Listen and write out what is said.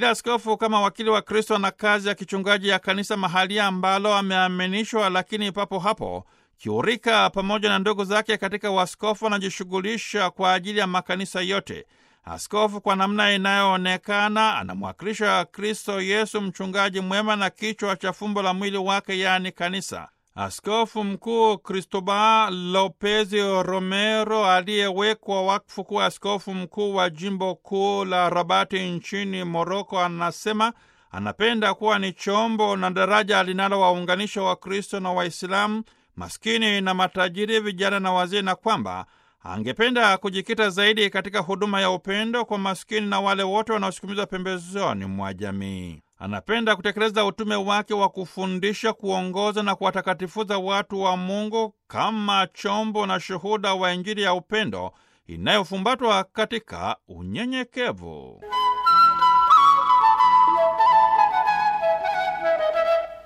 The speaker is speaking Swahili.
Kila askofu kama wakili wa Kristo na kazi ya kichungaji ya kanisa mahali ambalo ameaminishwa, lakini papo hapo kiurika pamoja na ndugu zake katika uaskofu anajishughulisha kwa ajili ya makanisa yote. Askofu kwa namna inayoonekana anamwakilisha Kristo Yesu, mchungaji mwema na kichwa cha fumbo la mwili wake, yaani kanisa. Askofu Mkuu Cristobal Lopez Romero aliyewekwa wakfu kuwa askofu mkuu wa jimbo kuu la Rabati nchini Moroko, anasema anapenda kuwa ni chombo na daraja linalowaunganisha Wakristo na Waislamu, maskini na matajiri, vijana na wazee, na kwamba angependa kujikita zaidi katika huduma ya upendo kwa maskini na wale wote wanaosukumizwa pembezoni mwa jamii. Anapenda kutekeleza utume wake wa kufundisha, kuongoza na kuwatakatifuza watu wa Mungu kama chombo na shuhuda wa Injili ya upendo inayofumbatwa katika unyenyekevu.